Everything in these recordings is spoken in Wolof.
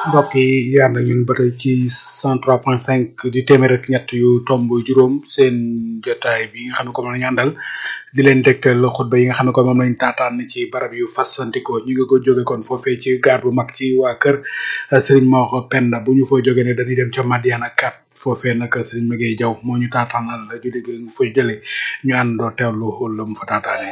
mbokk yi ànd ak ñun ba tey ci 103.5 di téeméer ak ñett yu tomb juróom seen jotaay bi nga xam ne ko mën nañu àndal di leen dégtal xutba yi nga xam ne ko moom lañ taataan ci barab yu fasantikoo ñu ngi ko jóge kon foofee ci gaar bu mag ci waa kër Serigne Mor Penda bu ñu fa jógee ne dañuy dem ca Madiana 4 foofee nag Serigne Maguette Diaw moo ñu taataanal ju dégg nga fa jëlee ñu àndoo teewlu la mu fa taataanee.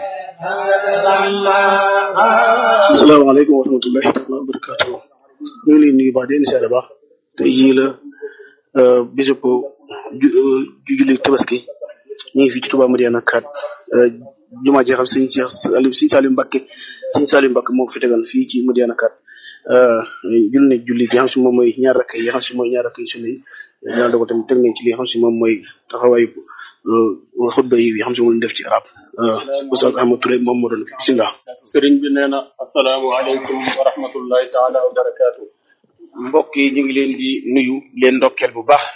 asalaamaaleykum wa rahmatullahi taala wa barakatuh ñu ngi leen nuyu baax di leen siyaare baax tey jii la bisub ju julli tabaski ñu ngi fii ci Touba Madiana 4 jumaa ji xam sëñ Cheikh Saliou sëñ Saliou Mbacke sëñ Saliou Mbacke moo ko fi tegal fii ci Madiana 4 julli ne julli gi xam si moom mooy ñaar rakk yi xam si mooy ñaar rakk yi sunna yi ñaan dogo tamit teg nañ ci li xam si moom mooy taxawaayu xutba yi xam si moom def ci arab Oustaz Ahmad Touré moom moo doon fi bisimilah sëriñ bi nee na asalaamualeykum wa rahmatullahi taala wa barakaatu mbokk yi ñu ngi leen di nuyu leen ndokkeel bu baax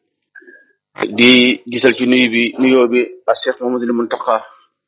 di gisal ci nuyu bi nuyoo bi a Cheikh Mamadou Muntaqa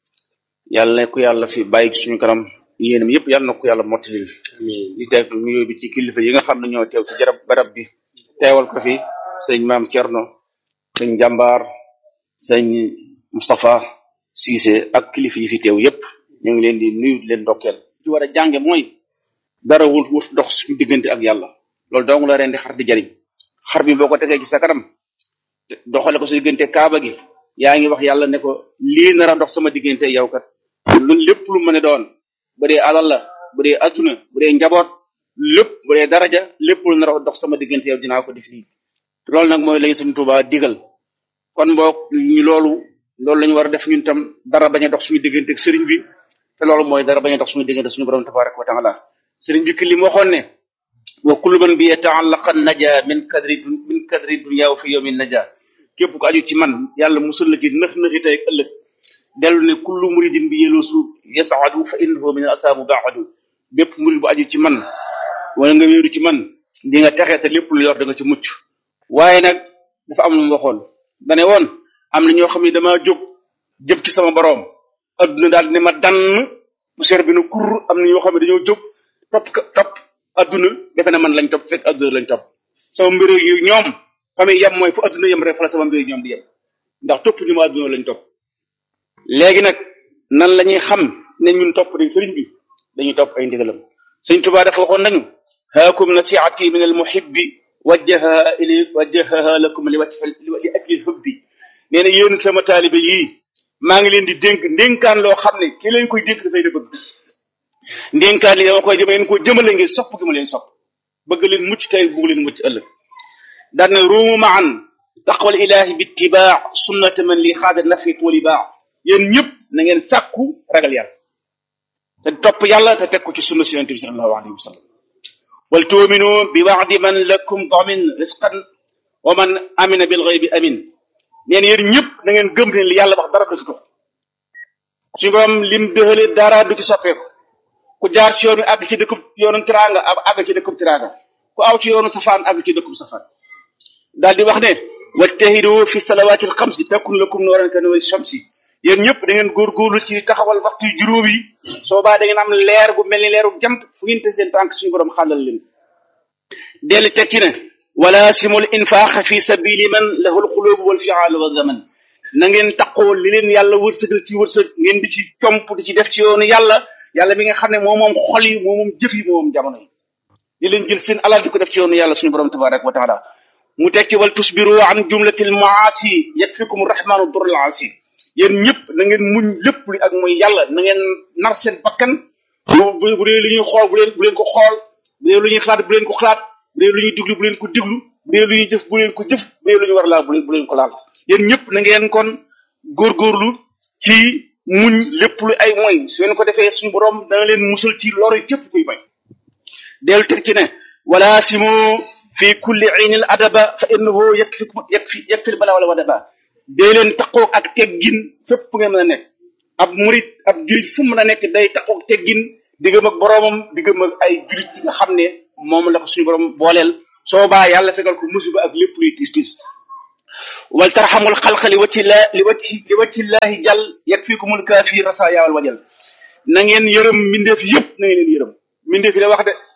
yàlla ne ko yàlla fi bàyyi ci suñu kanam yéenam yëpp yàlla na ko yàlla mottali di teg nuyoo bi ci kilifa yi nga xam ne ñoo teew ci jarab barab bi teewal ko fi sëñ maam Thierno sëñ jàmbaar sëñ Moustapha Cissé ak kilifa yi fi teew yëpp ñu ngi leen di nuyu di leen ndokkeel ci war a jànge mooy dara wul wut dox suñu diggante ak yàlla loolu dong la ren di xar di jariñ xar bi boo ko tegee ci sa kanam doxale ko su diggante kaaba gi yaa ngi wax yàlla ne ko lii nar a dox sama diggante yow kat lu lépp lu mën a doon bu dee alal la bu dee adduna bu dee njaboot lépp bu dee daraja lépp lu nar a dox sama diggante yow dinaa ko def lii loolu nag mooy lañu suñu Tuubaa digal kon boog ñu loolu loolu la ñu war a def ñun tam dara bañ a dox suñu diggante ak sëriñ bi te loolu mooy dara bañ a dox suñu diggante suñu borom tabaraka wa taala sëriñ bi ki li mu waxoon ne wa kullu man bi yata'allaqa naja min kadri min kadri dunya wa fi yawmin naja képp ku aju ci man yàlla musal la ci nëx nëxi tey ak ëllëg dellu ne kullu muridin bi yelusu yas'adu fa innahu min asaabu ba'adu bépp murid bu aju ci man wala nga wéeru ci man di nga texe te lépp lu yor da nga ci mucc waaye nag dafa am lu mu waxoon dane woon am na ñoo xam ne damaa jóg jëm ci sama boroom adduna daal ne ma dann poussière bi na kur am na ñoo xam ne dañoo jóg topp topp adduna defe na man lañ topp fekk adduna lañ topp sama mbir yu ñoom fa muy yem mooy fu adduna yem rek fa la sama mbir ñoom di yem ndax topp ñu ma adduna lañ topp léegi nag nan la ñuy xam ne ñun topp dañ sëriñ bi dañuy topp ay ndigalam sëñ Tuubaa dafa waxoon nañu haakum nasiati min al muhibbi wajjaha ili wajjaha lakum li wajhi li ajli hubbi nee na yéen sama taalibe yii maa ngi leen di dénk ndénkaan loo xam ne ki leen koy dénk dafay da bëgg ndénkaan li dama koy dama leen ko jëmale ngir sopp gi ma leen sopp bëgg leen mucc tey bëgg leen mucc ëllëg daan na ruumu maan taqwal ilahi bi ittibaa sunnata man li xaada nafi wali baa yéen ñëpp na ngeen sàkku ragal yàlla te topp yàlla te teg ko ci sunna si yonente bi sallallahu alayhi wa sallam wal tuuminu bi waadi man lakum damin risqan wa man amina bil ghaybi amin neen yéen ñëpp na ngeen gëm ne li yàlla wax dara du ci dox suñu borom lim dëxale dara du ci soppeeku ku jaar ci yoonu àgg ci dëkkub yoonu tiraanga ab àgg ci dëkkub tiraanga ku aw ci yoonu safaan àgg ci dëkkub safaan daal di wax ne wajtahidu fi salawaati alxamsi takun lakum nooran ka nuuri shamsi yéen ñëpp da ngeen góorgóorlu ci taxawal waxtu yu juróom yi soo baa da ngeen am leer gu mel ni leeru jant fu ngeen te seen tànk suñu borom xàllal leen delli tekki ne wala simul infaax fi sabili man lahu alxulubu wal fiaalu wa zaman na ngeen taqoo li leen yàlla wërsëgal ci wërsëg ngeen di ci comp di ci def ci yoonu yàlla yàlla mi nga xam ne moo moom xol yi moo moom jëf yi moo moom jamono yi di leen jël seen alal di ko def ci yoonu yàlla suñu borom tabaraka wa taala mu tekki wal tusbiru an jumlatil maasi yakfikum rahmanu durul asi yéen ñëpp na ngeen muñ lépp li ak mooy yàlla na ngeen nar seen bakkan bu bu dee lu ñuy xool bu leen bu leen ko xool bu dee lu ñuy xalaat bu leen ko xalaat bu dee lu ñuy diglu bu leen ko diglu bu dee lu ñuy jëf bu leen ko jëf bu dee lu ñu war a laal bu leen bu leen ko laal yéen ñëpp na ngeen kon góorgóorlu ci muñ lépp lu ay moy su ngeen ko defee suñu borom dana leen musal ci loro képp kuy may dellu teg ci ne wala simu fi kulli aynil adaba fa innahu yakfikum yakfi yakfil bala wala wadaba dee leen taqoog ak teggin fépp fu ngeen mën a nekk ab murit ab julit fu mën a nekk day taqoog teggin diggam ak boroomam diggam ak ay julit yi nga xam ne moom la ko suñu borom booleel soo baa yàlla fegal ko musiba ak lépp luy tiis tiis wal tarxamul xalqa li wacci la li wacci li wacci llahi jàll yakfikumul kaafi rasa yaawal wajal na ngeen yërëm mbindeef yëpp na ngeen leen yërëm mbindeef yi la wax de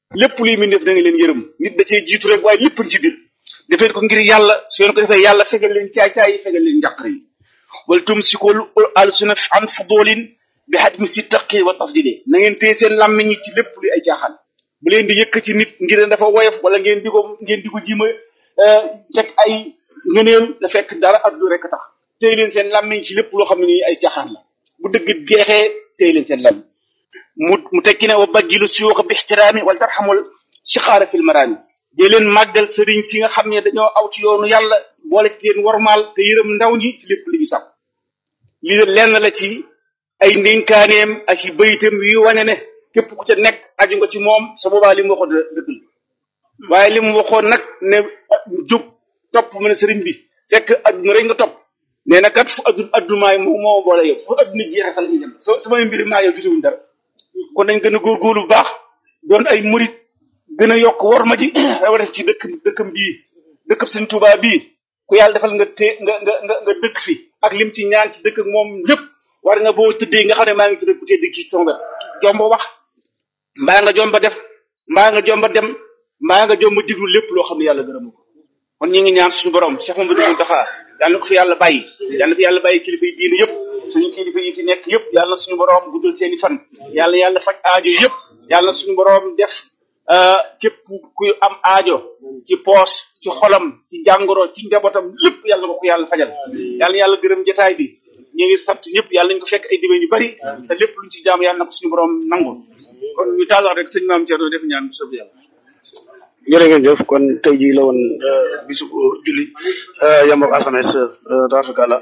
lépp luy mbindeef da nga leen yërëm nit da cee jiitu rek waaye lépp ci biir defee ko ngir yàlla su ngeen ko defee yàlla fegal leen caay-caay yi fegal leen njàqare yi wal tumsikul alsuna an fudulin bi hadmi si taqi wa tafdili na ngeen téye seen làmmiñ yi ci lépp luy ay caaxaan bu leen di yëkkati nit ngir ne dafa woyof wala ngeen di ko ngeen di ko jima teg ay ngëneel da fekk dara addu rek tax téye leen seen làmmiñ ci lépp loo xam ne nii ay caaxaan la bu dëgg jeexee téye leen seen làmmiñ mu mu tekki ne wa bajjilu suyuuxa bi ixtiraami wala tarxamul sixaara fil maraami dee leen màggal sëriñ si nga xam ne dañoo aw ci yoonu yàlla boole ci leen warmaal te yërëm ndaw ñi ci lépp li ñu sàkk lii de lenn la ci ay ndénkaaneem ak i bayitam yu wane ne képp ku ca nekk aju nga ci moom sa boobaa li mu waxoon dëgg la waaye li mu waxoon nag ne jub topp mu ne sëriñ bi fekk adduna rek nga topp nee na kat fu adduna addumaay moo moo boole yow fu adduna jeexee fa la ñuy dem soo samay mbir maa yow jotewuñ dara kon nañ gën a góorgóorlu bu baax doon ay murit gën a yokk war ma ji rawatina ci dëkk dëkkam bii dëkkam sëñ Tuubaa bii ku yàlla defal nga té nga nga nga nga dëkk fi ak lim ci ñaan ci dëkk ak moom lépp war nga boo tëddee nga xam ne maa ngi tudd ku tedd kii sama wet jomba wax mbaa nga jomba def mbaa nga jomba dem mbaa nga jomba diglu lépp loo xam ne yàlla gërëmu ko kon ñu ngi ñaan suñu borom Cheikh Mamadou Mountakha yàlla na ko fi yàlla bàyyi yàlla na fi yàlla bàyyi kilifa yi diine yëpp suñu kilifa yi fi nekk yëpp yàlla na suñu borom guddal seeni fan yàlla yàlla faj aajo yëpp yàlla na suñu borom def képp kuy am aajo ci poos ci xolam ci jàngoro ci njabootam lépp yàlla na ko yàlla fajal yàlla na yàlla gërëm jotaay bi ñu ngi sant ñëpp yàlla nañ ko fekk ay dibe yu bari te lépp luñ ci jaam yàlla na ko suñu borom nangu kon ñu taal wax rek sëñ maam Thierno def ñaan bu sob yàlla jërë ngeen jëf kon tey jii la woon bisu julli yam ak alxames tabaarkalla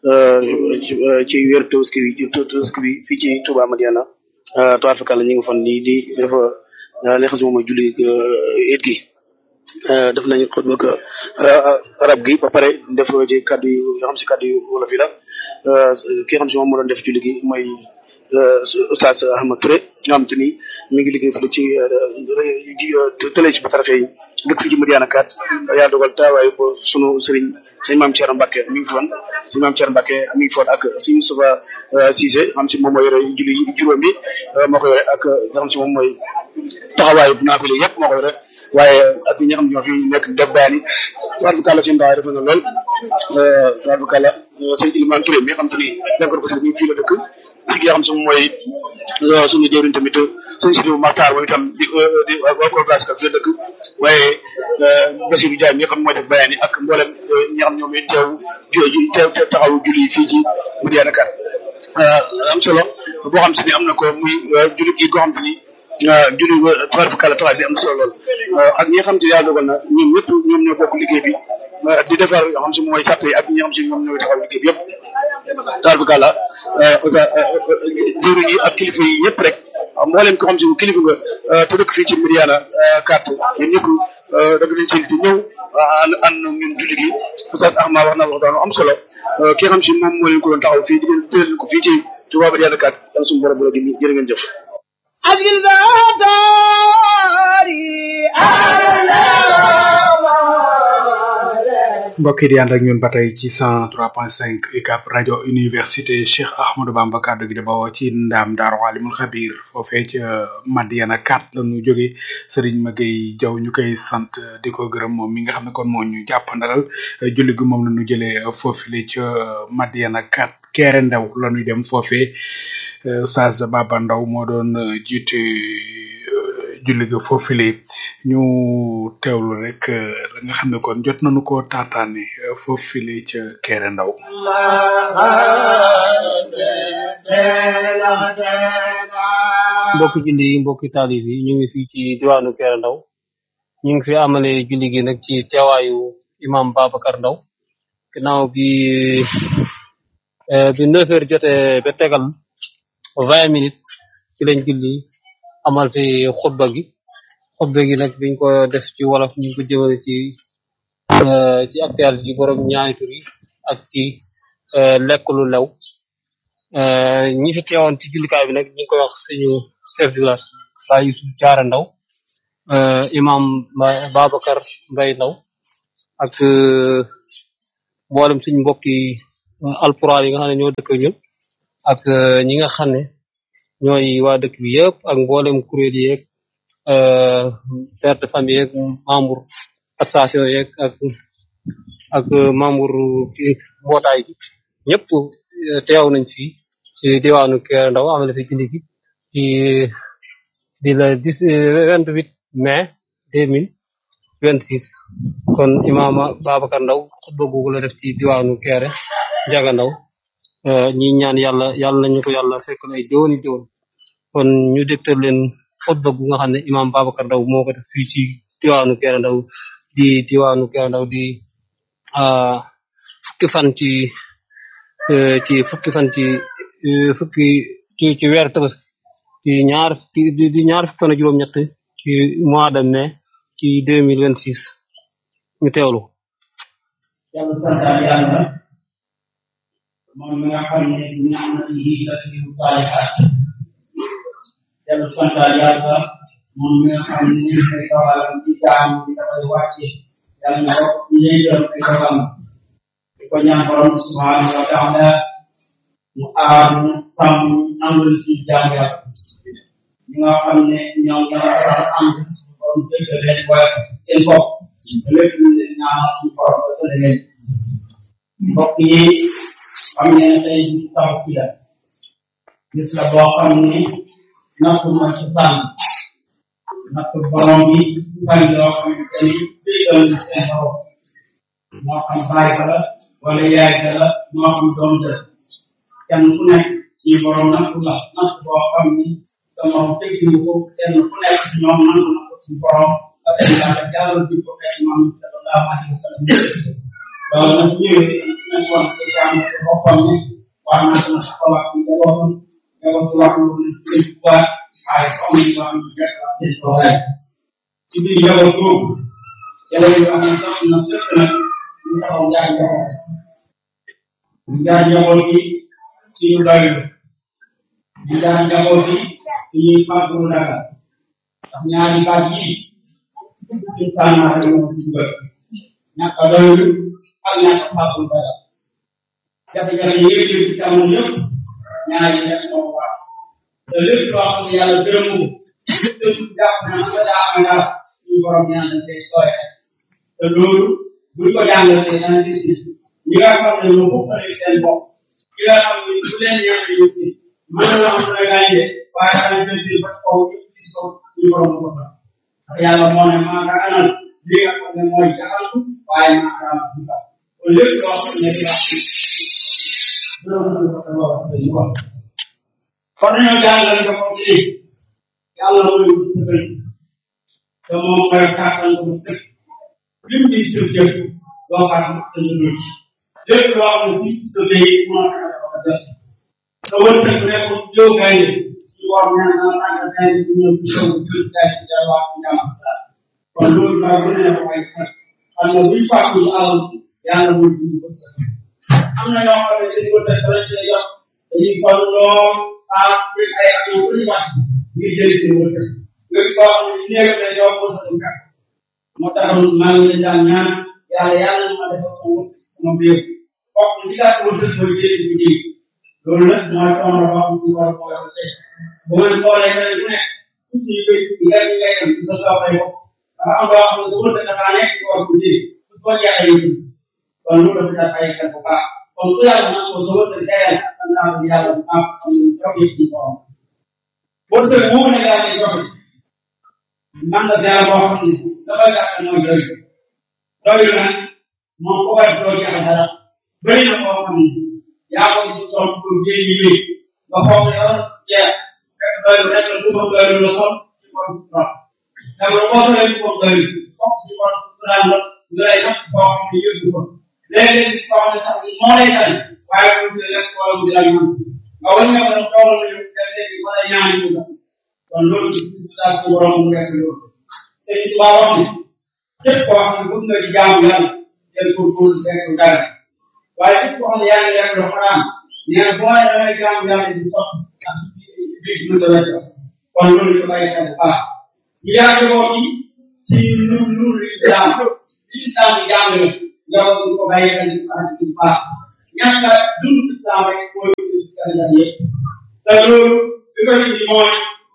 ci wér Tabaski bi Tabaski bi fii ci Touba Madiana tabaarkalla ñu ngi fan nii di def li nga xam si moom mooy julli it gi def nañu xutba ak arab gi ba pare def ci kaddu yu yoo xam si kaddu yu wolof yi la ki nga xam si moom moo doon def julli gi mooy Oustaz Ahmad Touré nga xam te ni mi ngi liggéey fële ci télé ci batarafe yi dëkk fii ci Madiana kat yàlla dogal taawaayu ko sunu sëriñ sëñ maam Thierno Mbacke mi ngi foon sëñ maam Thierno Mbacke mi ngi foon ak sëñ Moustapha Cissé xam si moom mooy yore julli juróom bi moo ko yore ak nga xam si moom mooy taxawaayu naafile yëpp moo ko yore waaye ak ñi nga xam ne ñoo fi nekk def baani tabaarkalla seen dawaay defe na lool tabaarkalla sëñ Ilimane Touré mi nga xam te ni jànkor ko si mi fii la dëkk ak nga xam si moom mooy suñu jëwriñ tamit sëñ Sidou Maxtaar moom itam di di waa Kogas ka fi la dëkk waaye Bassirou Diagne mi nga xam mooy def bayani ak mboolem ñi nga xam ñoom it teew teew teew taxawu julli fii ci Madiana Kat am solo boo xam si ni am na ko muy julli gi goo xam te ni julli tabaarkalla taxaw bi am solo lool ak ñi nga xam te yàlla dogal na ñoom ñëpp ñoom ñoo bokk liggéey bi di defar yoo xam si mooy sàpp yi ak ñi nga xam si ñoom ñooy taxaw liggéey bi yëpp tabaarkalla jëwriñ yi ak kilifa yi ñëpp rek mboolem ko xam si kilifa nga te dëkk fii ci Madiana Kat yéen ñëpp dagg nañ seen te ñëw ànd ànd ñun julli gi Oustaz Ahmad wax na wax daanu am solo ki nga xam si moom moo leen ko doon taxaw fii di leen tëral ko fii ci Touba Madiana Kat yàlla suñu borom bu la di jërë ngeen jëf mbokk yi di ànd ak ñun ba tey ci 103.5 UCAB rajo université Cheikh Ahmadou Bamba kàddu gi di bawoo ci ndaam daaru alimul xabir foofee ca Madiana 4 la ñu jóge Serigne Maguey Diaw ñu koy sant di ko gërëm moom mi nga xam ne kon moo ñu jàppandalal julli gi moom la ñu jëlee foofile ca Madiana 4 Kéré Ndaw la ñuy dem foofee Oustaz Baba Ndaw moo doon jiite julli ga foofile ñu teewlu rek la nga xam ne kon jot nañu ko taataane foofile ca Kéré Ndaw mbokki julli yi mbokki taalib yi ñu ngi fii ci diwaanu Kéré Ndaw ñu ngi fi amale julli gi nag ci teewaayu imam Babacar Ndaw ginnaaw bi bi neuf heures jotee ba tegal vingt minutes ci lañ julli amal fi xutba gi xutba gi nag biñ ko def ci wolof ñu ngi ko jëmale ci ci actualité yi borom ñaari tur yi ak ci lekk lu lew ñi fi teewoon ci jullikaay bi nag ñu ngi koy wax suñu chef de village Baye Youssouf Diarra Ndaw imam Babacar Mbaye Ndaw ak mboolem suñu mbokki alpulaar yi nga xam ne ñoo dëkk ñun ak ñi nga xam ne ñooy waa dëkk bi yëpp ak mboolem kuréel yi yeeg père de famille yeeg membre association yeeg ak ak membre kii mbootaay gi ñëpp teew nañ fi ci diwaanu Kër Ndaw amale fi julli gi ci di la dix vingt huit mai deux mille vingt six kon imaama Babacar Ndaw xutba googu la def ci diwaanu Kéré Njaga Ndaw ñi ñaan yàlla yàlla nañu ko yàlla fekk ay jooni joon kon ñu dégtal leen xutba gu nga xam ne imaam Babacar Ndaw moo ko def fii ci diwaanu Kéré Ndaw di diwaanu Kéré Ndaw di fukki fan ci ci fukki fan ci fukki ci ci weer tabaski ci ñaar di di ñaar fukki fan ak juróom-ñett ci mois de mai ci deux mille vingt six ñu teewlu. yàlla santaal yàlla moom mi nga xam ne bu ni'matihi tatimmu saalihaat yàlla santaal yàlla moom mi nga xam ne ni koy dogalam ci jaam bi dafay wàcce yàlla na ko yéegal ay dogalam di ko ñaan borom subhanahu wa taala mu aar mu sàmm nangul si jaam yàlla ñi nga xam ne ñoom ñoo waral ànd suñu borom dëgg leen waaye seen bopp lépp lu leen ñaanal suñu borom dëgg leen mbokk yi xam ne tey bisu tabaski la bis la boo xam ne natt ma ci sànn natt borom bi fan yoo xamante ni déggal na seen borom moo xam baay ka la wala yaay ka la moo xam doom ja kenn ku nekk ci borom natt la natt boo xam ni sa morom teggiwu ko kenn ku nekk ñoom nangu na ko ci borom ba tey yàlla jàllal bi ko fekk maam sallallahu alayhi wa sallam loolu nag ñëwee nañ wax ko jàng ko boppam ne war naa dina taxawaat ci njabootam njabootu wax lu ne seen tubaab waaye soxna yi wax ñu fekk ak seen toogaay ci biir njaboot boobu ci la ñu wax ne sax na sëkk nag ñu taxaw jaay njaboot ñu jaay njaboot gi ci ñu doylu ñu jaay njaboot gi ci ñuy fàttali dara ndax ñaari baat yi insaan naa rek moo ci dugal ñàkk a doylu ak ñàkk a fàttali dara jafe-jafe yi yëpp yëpp ci amoon yëpp ñaari def moo ko wax te lépp loo xam ne yàlla gërëmu ko te jàpp na nga daa am dara suñu borom ñaan na tey sooye te loolu buñ ko jàngalee dana gis ne ñi nga xam ne ñoo bokkale seen bopp ki nga xam ne bu leen ñaan ñu ci mën na am na gaañe waaye dana jël jël ba kaw ñu gis ko suñu borom ko fa ndax yàlla moo ne maa nga anal li nga xam ne mooy jaxantu waaye maa nga am duka kon lépp loo xam ne di wax kon dañoo jàngal nga ko ci yàlla mooy wut sa bëri te moom mooy kàttan ko sëkk lim di sa jëf doo xam te ñu dul ci lépp loo xam ne fii sa béy moo tax ko def sa wërsëg rek ko jóg gaay ci war ñaan naa sànq gaay di ñëw ci kaw ci gaay ci jaay wax ci jàmm sa kon loolu laa gën a def ay xel xam nga buñ fàkku ci alal yàlla mooy di ko sa am na ñoo xam ne seen wërsëg dana cee jot dañuy sol lool ah jël ay at yu bëri wàcc ngir jëli seen wërsëg nga gis koo xam ne ci néegam lay jox wërsëg bu gàtt moo tax maa ngi leen daan ñaan yàlla yàlla na ma defal sama wërsëg sama biir kooku ci gàtt wërsëg mooy jëli bu jëli loolu nag mooy sama boo xam suñu borom moo ko tey bu ma xoolee kenn ku nekk tuuti yu bëri yi ngay ngay dem ci sa toobay bopp dafa am loo xam ne sa wërsëg dafa nekk ci war ko jëli su ko jaayee yi kon loolu dafa def ay xel bu baax kon ku yàlla nag ko sa wërsëg dayal sa naaw yàlla bu baax xam ne sax yëpp ci borom wërsëg boobu nag yàlla lay joxe man la ziar boo xam ne dafa gàtt mooy doylu doylu nag moom ku koy doo ci am dara bëri na koo xam ne yaa ko ci sol pour jël yi wéy nga foog ne yow ceeb fekk doylu rek la dufa doylu la sol ci kon trop dama la boo solee ko doylu foog ci kon suturaan la nga lay natt koo xam ne yëggu fa léeg-léeg gis koo xam ne sax moo lay tane waaye bu dee lekk wala mu dina ñaan si nga wàññi ko nag toogal nañu dem léegi wala ñaani ñu la kon loolu ci situation borom mu nekk loolu Sëriñ Tuubaa wax ne képp koo xam ne bëgg nga di jaamu yàlla jël ko pour fekk dara waaye képp koo xam ne yaa ngi lekk lu xaraam nee na boo nee damay jaamu yàlla di sotti ak bis bu la jox kon loolu ñu bàyyi xel bu baax ñu yaatu ko ci ci lu lu islam li islam di jàngale yow ñu ko bàyyi xel bu baax ñàkk a dund islam rek mooy ci kanam yëpp te loolu li ko indi mooy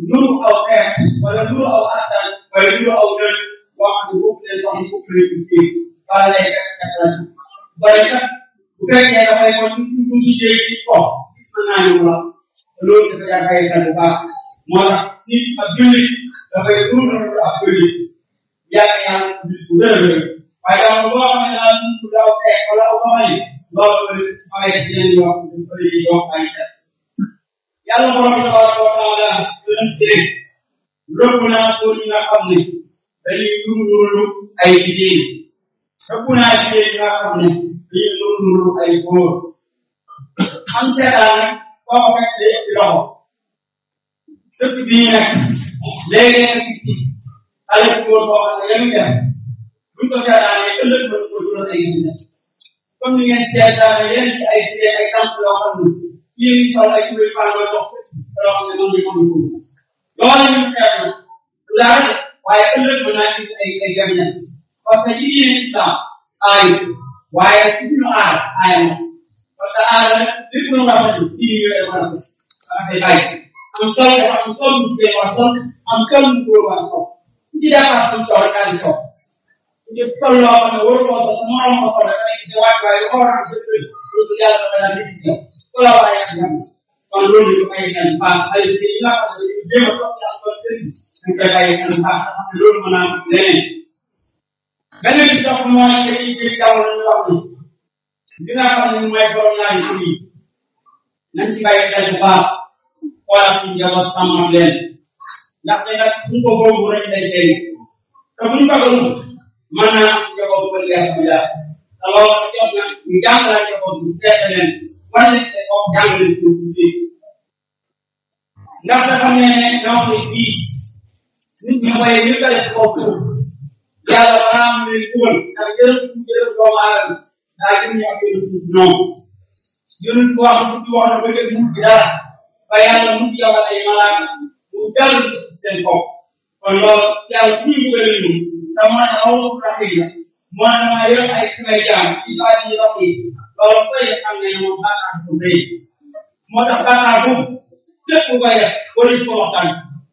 nuru aw xeet wala nuru aw askan wala nuru aw dëkk boo xam ne boobu leen wax boobu leen ko fii wala lay fekk fekk la bari kat bu fekkee dafay ko ñu ñu si jéeg ci ko gis mën naa ñu la loolu dafa jar bàyyi xel bu baax moo tax nit ak jullit dafay nuru ak jullit yàlla yàlla jullit bu wér a wér waaye yow boo xam ne daal nit daw xeet wala aw xamali loolu mooy ci leen yoo xam ne ko lay yoo bàyyi xel yàlla borom bi tabaraka wa taala dinañ tee rëbb naa góor ñi nga xam ne dañuy nurulu ay jigéen rëbb naa jigéen ñi nga xam ne dañuy nurulu ay góor am seetaan nag boo ko fekk day ci loxo dëkk bii nag léegi nga gis ci xale bu góor boo xam ne yamu def buñ ko seetaanee ëllëg mën ko jural ay gis comme ni ngeen seetaane yéen ci ay jigéen ay tànk yoo xam ne ci yéen sol ay jublu fan nga dox loo xam ne moom la ñu ko loolu ñu xeex na du dara waaye ëllëg mën naa gis ay ay gabinet parce que ci diine islam aayu waaye ci suñu aar aaya na parce que aar nag lépp lu nga xam ne diine ñu lay mën a dama koy bàyyi am tool dafa am tool bu jigéen war sol am tool bu góor war sol su ci dépasse am tool daal di sol su ci tool loo xam ne waru koo sol moo am ko sol da ngay gis waay waaye ko war a gis loolu yàlla dafa daal di gis ko la waaye ak jàmm kon loolu ñu bàyyi xel baax ay yi nga xam ne dañuy jéem a soppi ak kon sëriñ dañ koy bàyyi xel baax xam ne loolu mën naa am leneen beneen bi topp mooy dañuy jël jamono ñu wax ni li nga xam ne mooy borom ñaari tur yi nañ ci bàyyi xel bu baax xoolal suñu njaboot sàmmam leen ndaxte nag bu ko boobu rek day tey te bu ñu ko gëmul mën naa am ci njaboot bu bëri bi daal te loolu jot na ñu jàngala njaboot bu teete leen war nañ see ko jàngale suñu biir ndax dafa ne ne nga wax ne bii nit ñi mooy ñu ko def kaw suuf yàlla balaa am leen dugal ndax jërëm suñu jërëm doomu aadama daa gën ñu ak yéen suuf noonu yonent bu wax ci wax na ba jëg mu ci dara ba yàlla mu yabal ay malaaka mu dal seen bopp kon loolu yàlla fu ñu bëgg ñu te moo ne awu rafet la moo ne maa yor ay samay jaam ci laa ñu dox yi loolu koy xam ne moom bàkkaar bu rëy moo tax bàkkaar boobu lépp ku koy def wala si ko waxtaan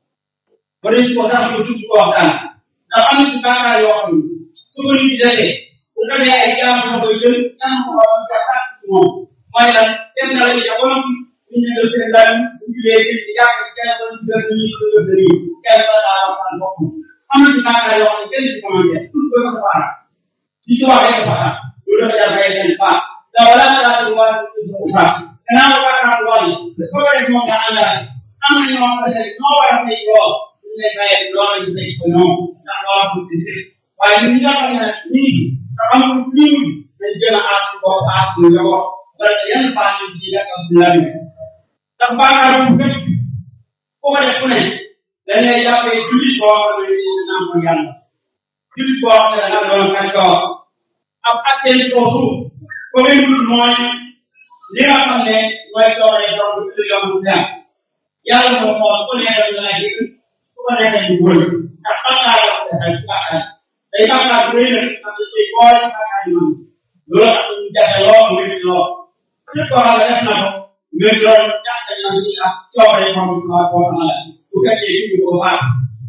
wala si ko tax ko tudd ko waxtaan ndax am na ci bàkkaar yoo xam ne su ko nit defee bu ko nee ay jaam sa koy jël ñaan ko xam jàkkaar ci moom mooy lan kenn dara bi jamono ñu ñu jël seen daan ñu julee ci ci jàkk ci kenn doon jël ñu ñu jël de nii kenn ba daa waxtaan bopp am na ci bàkkaar yoo xam ne kenn ci commencé tout ko dafa faara ci ci wax rek dafa faara loolu dafa jar bàyyi xel baax da wala daa di waa ci ko baax gannaaw bàkkaar waa ni ko ko def moom daa àndaale am na ñoo xam ne ñoo war a say lool ñu lay bàyyi lool ñu say ko ñoom ndax lool bu si sëg waaye ñun ñi nga xam ne ñi ngi te amul lii mu dañ jël a aas bopp aas ñu njaboot wala yenn baax ñu ci ak am la ñu ndax bàkkaar bu gën ko ko def ku ne dañ lay jàppee jullit boo xam ne ni naan ko yàlla jullit boo xam ne da nga doon kàccoor ab atteel ko suuf ko ngay dul mooy li nga xam ne mooy coore doon lu yomb dem yàlla moo xool ku ne dañ laa jëg su ko neexee ñu wël ndax bàkkaar la ko defal bàkkaar day bàkkaar bu rëy nag am na ci boole bàkkaar yi man loolu tax ñu jafe lool mbir mi lool képp koo xam ne def na ko mbir loolu jàppe na si ak coore moom waa koo xam la bu fekkee ci ko baax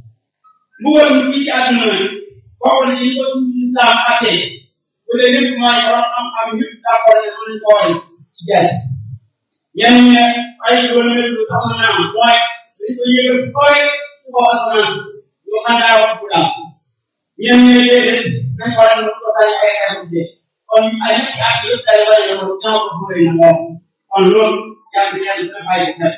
mbugal mu fii ci àdduna nag bokk na ci ko suñu islam attee bu dee lépp mooy borom xam-xam ñëpp d'accord ne mën ko woon ci jaay ñenn ñi ay loolu lépp lu sax na am mooy dañ ko yëgal koy ci kaw asamaan ñu xandaa wax bu daal ñenn ñi déedéet nañ ko war ko sañ ay xeetu de kon ay ci ak yëpp day war a ko ñaaw ko fu na lool kon loolu yàlla yàlla dina bàyyi xel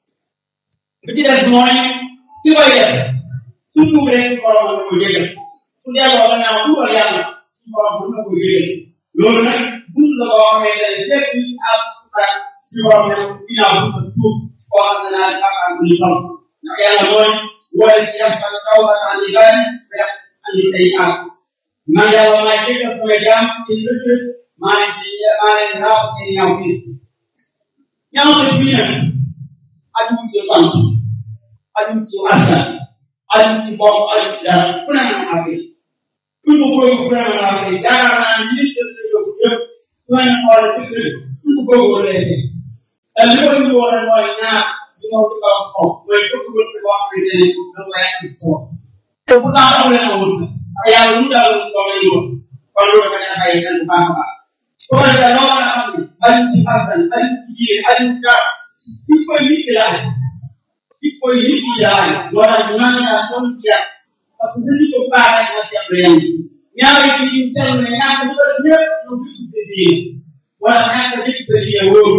bi ci des mooy ki koy def su tuubee su borom na ko jégal su delloo gannaaw tuubal yàlla su borom na ko jégal loolu nag bunt la boo xamee ne lépp ñu am suutaan si borom ne ginnaaw bu ko tuub koo xam ne naa bàkkaar bu ñu xam ndax yàlla mooy wala si yàlla fa taw ba tax ni bari ba andi say am man yàlla maa jégal sama jaam seen rëdd maa leen di maa leen raaw seen ñaaw fii ñaaw fii bii nag aju ci sant aju ci askan aju ci bopp aju ci dara ku ne mën naa koy buñ ko bëgg ku ne mën naa koy yaakaar naa ni lii jël nañu ko yëpp su ma ñu xoolee dëgg dëgg buñ ko bëgg wala lay def te li ko ñu war a mooy ñaar di ñëw di kaw kaw mooy bëgg wërsëg boo xamante ne da nga koy am ci sa bopp te pourtant amul leen a wërsëg ak yàlla lu mu daal doon lay woon kon loolu dafa nekk ay xel bu baax a baax su ko defee loo mën a xam ne aju ci askan aju ci jiire aju ci dara ci koy nit ki laa def ci koy nit ki laa def moo tax ñu naan ñaar sonn ci yàlla parce que sa nit ko baax rek nga seet lu yem ñaari kii ñu seetlu ne ñaar ñu ko def ñëpp ñu ngi sa diine wala ñaar ko dégg sa diine wóoru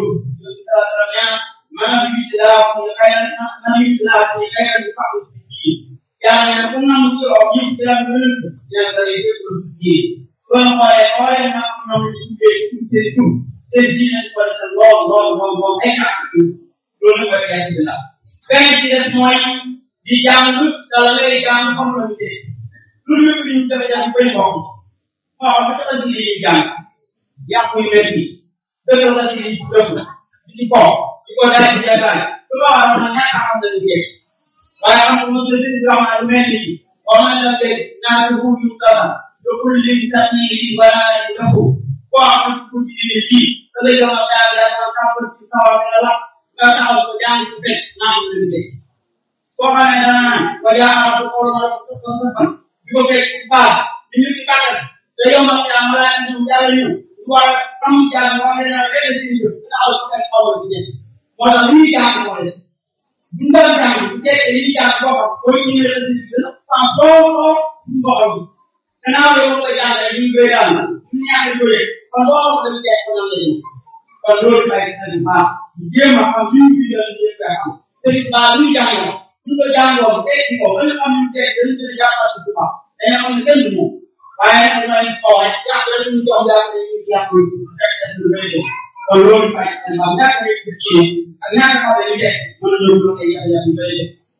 maanaam nit laa ko ñu kay na nit laa ko ñu kay na fa ci yàlla ne ko nam ci o ñu ci la ñu ñu da lay def ko ci so na xoolee xoolee na am na ñu ci ci seen tum seen diine ko sa lool lool lool lool ay na loolu ko ya ci la benn ci des mooy di jàng dala lay jàng xam na ñu lu ñu ñu def jàng bay bokk waaw ba tax ci li jàng yàq yu metti dëgg la ci dëgg di ci bokk di ko daal di seetaan su ko waxee man ñàkk a xam ne du jeex waaye am na mos la si di wax lu mel ni wax na la de naan ko bu ñu dara do ko léegi sax ni di wala di ko ko am ko ci di ci da lay dama daal da ko kam ko ci sawa la la nga taxaw ko jàng ko fekk naan ko di fekk soo xamee dana naan wa yaa ko ko la ko sa sa di ko fekk ci base ni ñu ci kàttan te yombal ci am la ñu yàlla ñu war a am jàng wax ne naa benn si ñu taxaw ko fekk xaw ci jënd moo tax li ñuy jàng moo des bu ñu doon jàng bu fekkee li ñuy jàng boppam booy ñu ne la si gën a sans boo ñu boppam gannaaw bi ma koy jàngale ñu koy daal ñu ñàkk ko yëg kon boo xam ne tey ko nan la ñu kon loolu ay sëriñ baax jéem a xam li ñu bindal ñu koy xam sëriñ baax lu ñu jàngoo ñu ko jàngoo fekk ko ba nga xam ne tey dañu gën a jàngal si baax dañu xam ne kenn du moom waaye nag dañu xaw rek jàngale ñu jox jàngale ñu jàng fekk na lu bëri kon loolu fay ndax ñaata ngay ci kii ak ñaata xale yu nekk mën na ñëw ay ay ay yu bëri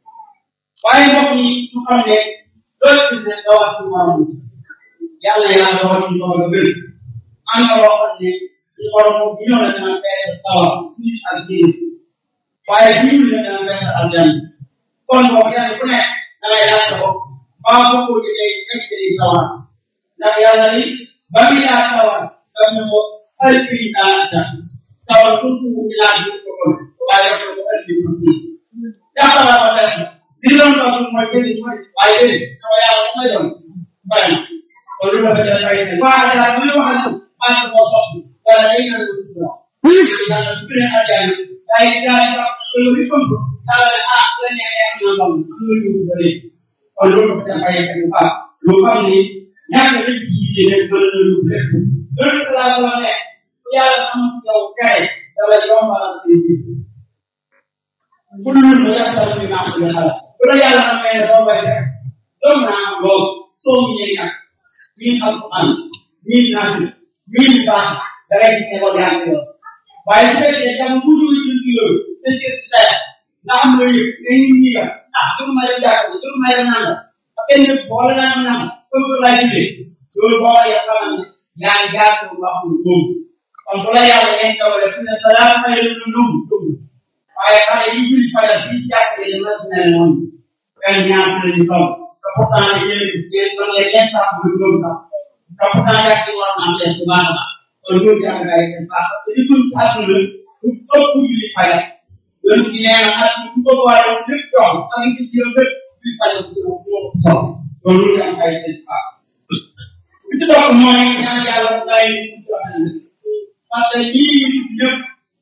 waaye mbokk yi ñu xam ne loolu gis ne dawal ci morom yàlla yàlla dawal ci morom ba gën am na loo xam ne ci borom bu ñëw la dana fay sawar nit ak jiir waaye bu ñu la dana fay aljan kon boo kenn ku nekk da ngay laaj sa bopp mbaa bokkoo ci ngay fekk ci sawar ndax yàlla ni ba muy laa sawar daf ne ko alfi naata sawar surtout bu ñu laaj ko kon waaye ko ko alfi ko ci jàppala ko def li doon toog mooy bëri mooy waaye bëri sama yàlla sama doon bari na kon lu ko def ay xel waa daal bu ñu waxal ko maa ko soxla wala day na ko sutura yàlla du leen ajaan ay gaay ba ko lu ko ko ala ah la ne ay am na ndam suñu ñu bëri kon lu ko def ay xel ba lu xam ni ñaata lañ ci yéene rek mën na lu def loolu ko laa la ne ku yàlla am yow kay dala yombalal seen biir kullun muyassar lima xuliqa bu la yàlla amee soo bay rek doom naa am loolu soo mu ñëw nag miin alquran miin naati miin baax da ngay gis ne ko yaa ngi loolu waaye su fekkee jam bu dul jëm ci loolu sa jër ci daya nga am loo yëg nga nit ñi nga ah dur ma dem jàkk dur ma dem nanga ak kenn wala naa am nanga sama ko laay tuddee loolu boo waxee xamal ne yaa ngi jaar ko wax lu góob kon bu la yàlla ngeen tawale fi ne salaam fay lu lum tum waaye xale yi julli fajar bi jàkkee dama ne noonu benn ñaar lañu toll te pourtant yéen a gis ngeen doon leen ñeent sax bu doon sax te pourtant jàkk war naa fees bu baax a baax kon loolu jàkk ay def baax parce que li dul ci àdduna du ëpp julli fajar loolu ci nee na at bu ko boole lépp jox ak li ci jëm lépp julli fajar bu ko bu ko sol kon loolu am ay def baax li ci topp mooy ñaan yàlla mu bàyyi ñu ci wax parce que lii ñu ñëpp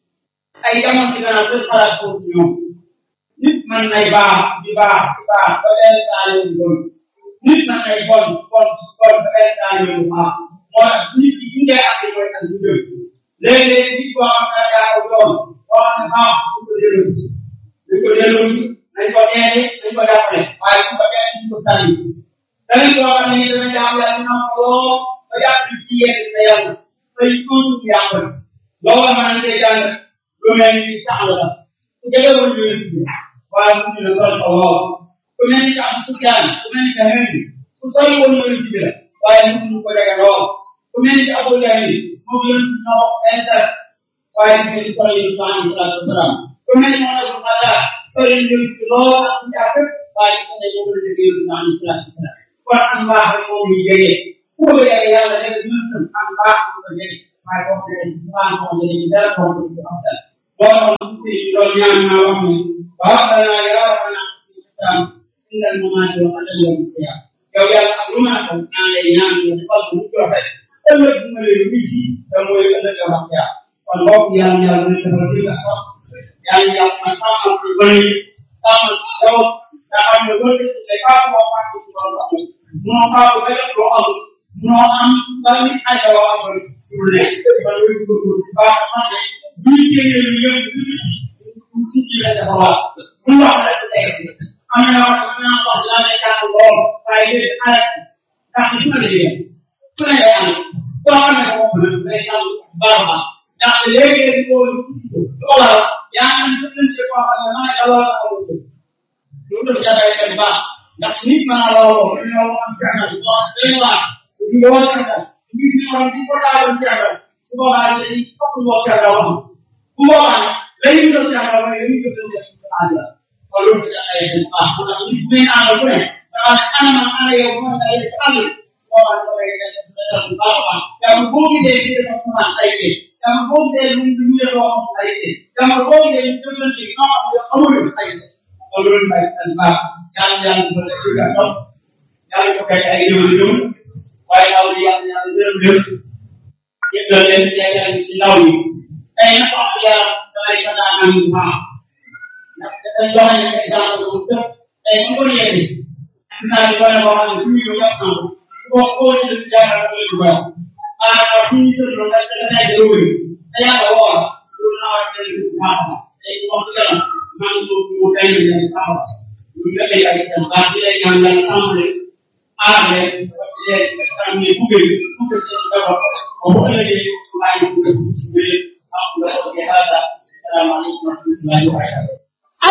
ay jamono ci gannaaw dañ xalaat foofu ci ñoom nit man nay baax di baax ci baax ba benn saa yu bon nit man nay bon bon bon ba benn saa yu baax moo tax nit ki gindee ak mooy ak du jëm léeg-léeg nit koo xam ne daa ko doon boo xam ne baax du ko delloosi dañ ko delloosi nañ ko neene nañ ko jàppale waaye su ko kenn duñ ko sànni dañu koo xam ne dana jaamu yàlla dina ko loo ba jàpp ci ci yegg sa yàlla fay toujours yàqal loolu mën nañ koy jàng lu mel ni sax la ku jegewul yonent bi waaye mu dina sol ko lool ku mel ni am social ku mel ni Henry ku sori woon yonent bi la waaye mu dina ko jege lool ku mel ni Abu Jahil moom yonent bi ñoo bokk benn dara waaye gis ngeen sori yonent bi alayhi salaatu wasalaam ku mel ni Muhammad bin Abdallah sori yonent bi lool ak mu jàpp waaye gis ngeen moo gën a jege yonent bi alayhi salaatu wasalaam kon am mbaax rek moom ñu jege ku ko jege yàlla def yonent am mbaax mu ko jege waaye boo ko jege ci sabaan boo ko jege dara boo ko jege asal boo xam ne si loolu ñaan naa wax ni ربنا يا ربنا الختام عند الممات وقبل يوم القيامة yow yàlla ak lu mën a xew ñaan lay ñaan nga defal ko mu rafet ëllëg bu ma lay wisi da mooy ëllëg a wax yaa kon mbokk yàlla yàlla na defal dégg ak wax yàlla yàlla na sàmmal ko bëri sàmmal ko yow nga xam ne boo dee day faa boo faa ko ci loolu am munoo faa ko ba def loo am munoo am ba nit aja woo am bëri pour ne kon loolu ko ko ci baax xam ne bu ñu téye lu yëpp bu ñu ci la dafa wax bu ñu wax rek day am na wax am na wax laa ne jàng lool waaye léegi arrêt ndax li ma la yéen su ne day am soo xamee ko bopp nag day xam baax a baax ndax léegi-léegi loolu loola yaa ngi am jëflante koo xam ne maa ngi lool ak wërsëg loolu dafa jàppale kat baax ndax nit mën naa looloo ñu ñoo am seetal ñoo xam day waar ñu ngi woo seetal ñu ngi ñu war ko taawal seetal su boobaa dañuy fokk ñu wax seetal wax bu boobaa nag lay ñu doon seetal mooy dañuy jëflante ak àll kon loolu dafa jàppale kat baax ndax nit bu ngeen àndal ku ne dafa ne ana man ana yow bu ma dalee ci àll boobaa dafa lay def seetal bu baax a baax yàlla boo gisee ñu def sama ay kii yàlla boo gisee ñu ñu def loo xam ay kii yàlla boo gisee ñu jëflante yi ñoo xam ne amul ay kii kon loolu may seen baax yàlla yàlla ko def ci gàttal yàlla ko fekk ay yëngu yëngu waaye ndaw yi yàlla yàlla gërëm gërëm yëpp la leen yaakaar ci ndaw yi tey nag wax dëgg yàlla damay sa daan am bu baax ndax dañ joxe ne exemple bu sëpp tey ñu ko yéene gis naa ni wane boo xam ne bu ñu ñëw yàpp na ko ko ko ci def ci yaakaar ko ci baax maanaam bu ñu sëpp loolu rek da say dëgg yi te yàlla woo la loolu naa war a jël ci baax tey wax dëgg yàlla maa ngi ñëw fi mu benn benn baax ñu fekkee ay itam baax di lay ñaan yàlla sàmm leen aar leen di leen tam ne bugge bugge seen njaboot ba bu ëllëgee maa ngi bugge ci biir am nga ko ci hada salaamaaleykum wa rahmatullahi wa barakatuh